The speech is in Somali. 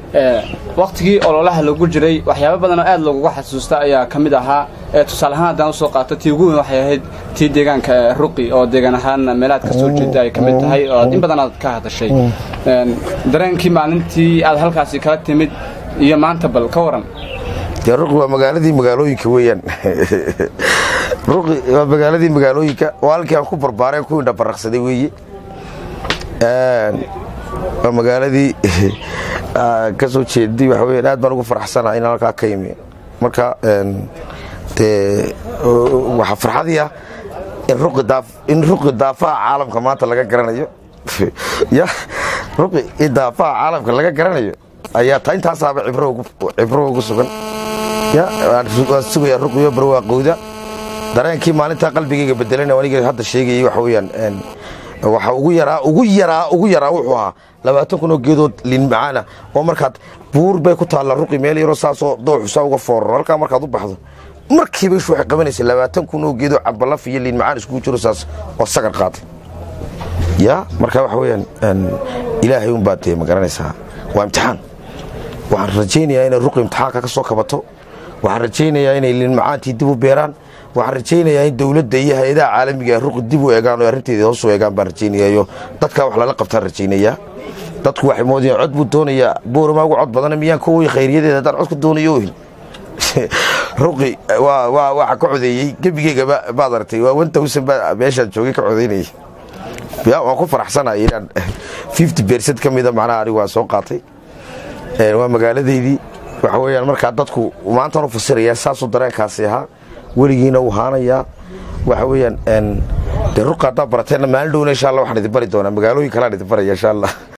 waktigii ololaha lagu jiray waxyaaba badanoo aad looguga xasuusta ayaa ka mid ahaa tusaale ahaan haddaan usoo qaato tii ugu weyn waxay ahayd tii deegaanka ruqi oo deegaan ahaan meelaad ka soo jeeda ay ka mid tahay oo in badan aad ka hadashay dareenkii maalintii aad halkaasi kala timid iyo maanta bal ka waran dee ruqi waa magaaladii magaalooyinka weeyaan ruqi waa magaaladii magaalooyinka waa halkii aan ku barbaareen ku indhabaraqsaday weeye waa magaaladii ka soo jeeday waxa weyan aad baan ugu faraxsanaha inaan halkaa ka imi marka dee waxaa farxadii ah in ruqi daafaha caalamka maanta laga garanayo ya ruqi in daafaha caalamka laga garanayo ayaa ta intaasaaba cibro ugu sugan ya waan sugaya ruqiyo barwaaqowda dareenkii maalintaa qalbigayga bedelana aniga hadda sheegayay waxa weyaan waxa ugu yaraa ugu yaraa ugu yaraa wuxuu ahaa labaatan kun oo geedood liinmacaana oo markaad buur bay ku taalla ruqi meel yaroo saasoo dooxusaa uga fooraro halkaa markaad u baxdo markiiba ishu waxay qabanaysa labaatan kun oo geedoo cambalaf iyo liinmacaan iskugu jiro saas oo sagar qaaday ya marka waxa weyaan ilaahay unbaa dee ma garanaysaa waa imtixaan waxaan rajaynayaa inay ruqi imtixaanka ka soo kabato waxaan rajaynayaa inay liinmacaantii dib u beeraan waxaan rajaynayaa in dowladda iyo hay-adaha caalamiga ee ruqi dib u eegaan oo arrinteeda hoos u eegaan baan rajaynayayo dadkaa wax lala qabtaan rajaynayaa dadku waxay moodayaan cod buu doonayaa boorama ugu cod badana miyaan koway khayriyadeeda haddaan cod ka doonayo ohin ruqi waxa ka codeeyey gebigeygaba baad aragtay waa one thousand baa meeshaan joogay ka codaynayay ya waan ku faraxsanahay inaan fifty percent ka mida macnaha anigu waan soo qaatay waa magaaladeydii waxa weeyaan markaa dadku maantaan u fasirayaa saasuu dareenkaasi ahaa weligiina uu haanayaa waxa weeyaan dee ruqa haddaa barateenna maalin dhowna insha allah waxaan idin bari doonaa magaalooyin kalaan idin baraya insha allah